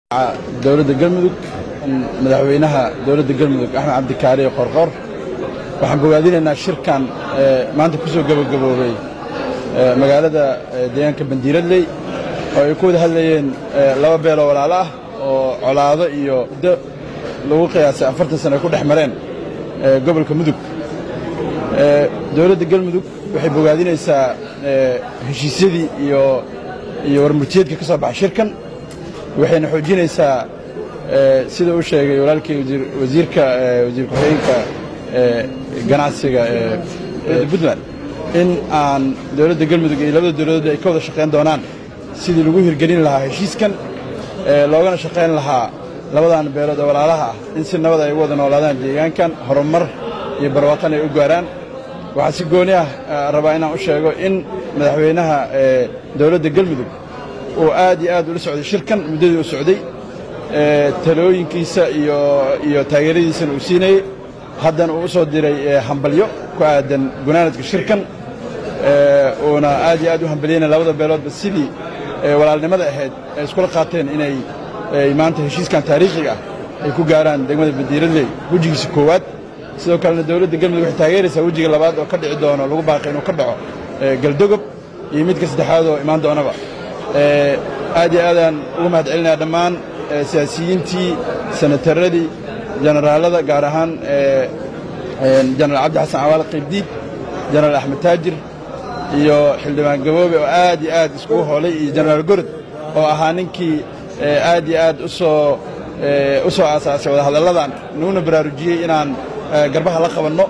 dowladda galmudug madaxweynaha dowladda galmudug axmed cabdikaariyo qorqor waxaan bogaadinaynaa shirkan maanta ku soo gebagaboobay magaalada deegaanka bandiiradley oo ay ku wada hadlayeen laba beeloo walaalo ah oo colaado iyo muddo lagu qiyaasay afartan sano ay ku dhex mareen gobolka mudug dowladda galmudug waxay bogaadinaysaa heshiisyadii iyo iyo warmurtiyeedka ka soo baxay shirkan waxayna xoojinaysaa sida uu sheegay walaalkii wasiirka wasiir ku-xigeenka ganacsiga ee puntland in aan dowladda galmudug iyo labada dowladood ay ka wada shaqayn doonaan sidii lagu hirgelin lahaa heshiiskan loogana shaqayn lahaa labadan beelood oo walaalaha ah in si nabad ay ugu wada noolaadaan deegaankan horumar iyo barwaaqan ay u gaaraan waxaa si gooni ah rabaa inaan u sheego in madaxweynaha dowladda galmudug uu aad iyo aad ula socday shirkan muddadii uu socday talooyinkiisa iyo taageeradiisana uu siinayey haddana uu u soo diray hambalyo ku aadan gunaanadka shirkan uuna aad iyo aad u hambalyeyna labada beeloodba sidii walaalnimada ahayd ay iskula qaateen inay maanta heshiiskan taariikhiga ah ay ku gaaraan degmada bandiiradley wejigiisa koowaad sidoo kalena dowladda galmudug waxay taageeraysaa wejiga labaad oo ka dhici doono lagu baaqay inuu ka dhaco galdogob iyo midka saddexaad oo imaan doonaba aad iyo aadaan ugu mahad celinaya dhammaan siyaasiyiintii senataradii jenaraalada gaar ahaan jenaraal cabdi xasan cawaale qaybdiid jenaraal axmed taajir iyo xildhibaan gaboobe oo aad iyo aad iskugu hoolay iyo jenaraal gorod oo ahaa ninkii aad iyo aad usoo u soo aasaasay wadahadalladan nuguna baraarujiyey inaan garbaha la qabanno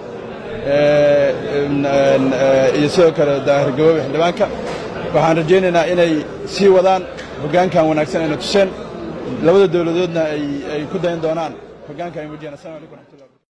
iyo sidoo kale daahir gaboobe xildhibaanka waxaan rajaynaynaa inay sii wadaan hoggaankan wanaagsan ayna tuseen labada dowladoodna ay ku dayan doonaan hoggaanka ay muujiyaan assalamu alaikum raxmatullah